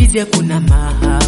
hizi hakuna mahaba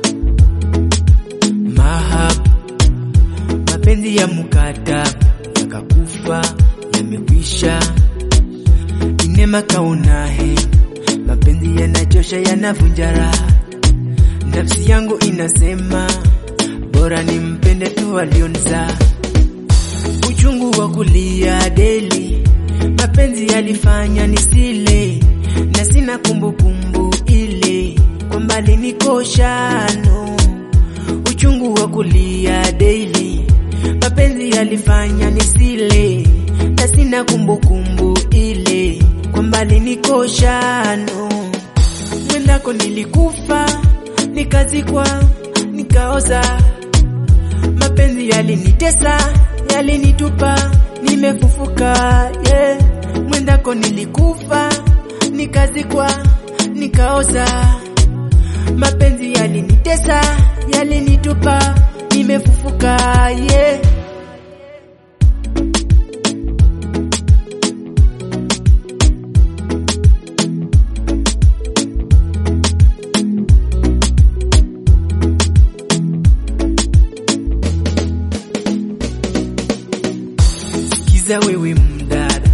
mahaba, mapenzi ya mkataba yakakufa, yamekwisha. Inema kaunahe, mapenzi yanachosha, yanavunja raha. Nafsi yangu inasema bora nimpende tu alionizaa. Uchungu wa kulia deli, mapenzi yalifanya nisile, na sina kumbukumbu ile kwa mbali nikoshano. Uchungu wa kulia daily, mapenzi yalifanya nisile, na sina kumbukumbu ile kwa mbali nikoshano. Mwendako nilikufa, nikazikwa, nikaoza mapenzi yalinitesa, yalinitupa, nimefufuka yeah. Mwendako nilikufa, nikazikwa, nikaoza. Mapenzi yalinitesa, yalinitupa, nimefufuka yeah. Sikiza wewe mdada,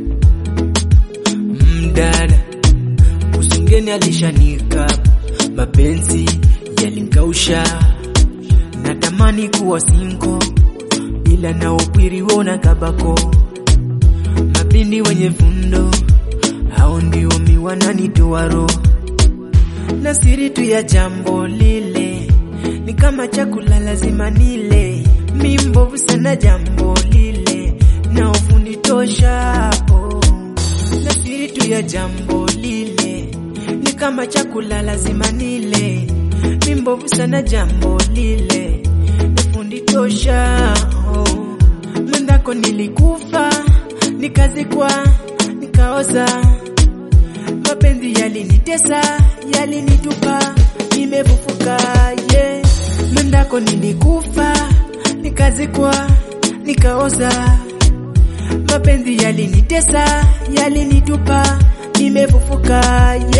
mdada, usingeni alishanika, mapenzi yalinkausha, natamani kuwa sinko, ila na upwiri wona kabako, mapindi wenye fundo, hao ndio miwananitoa roho na siri tu ya jambo lile ni kama chakula lazima nile, mi mbovu sana jambo lile na ufundi tosha oh. Na siri tu ya jambo lile ni kama chakula lazima nile, mi mbovu sana jambo lile na ufundi tosha oh. Mwendako nilikufa nikazikwa nikaoza mapenzi yalinitesa, yalinitupa, nimefufuka yeah. Mwendako nilikufa, nikazikwa, nikaoza. Mapenzi yalinitesa, yalinitupa, nimefufuka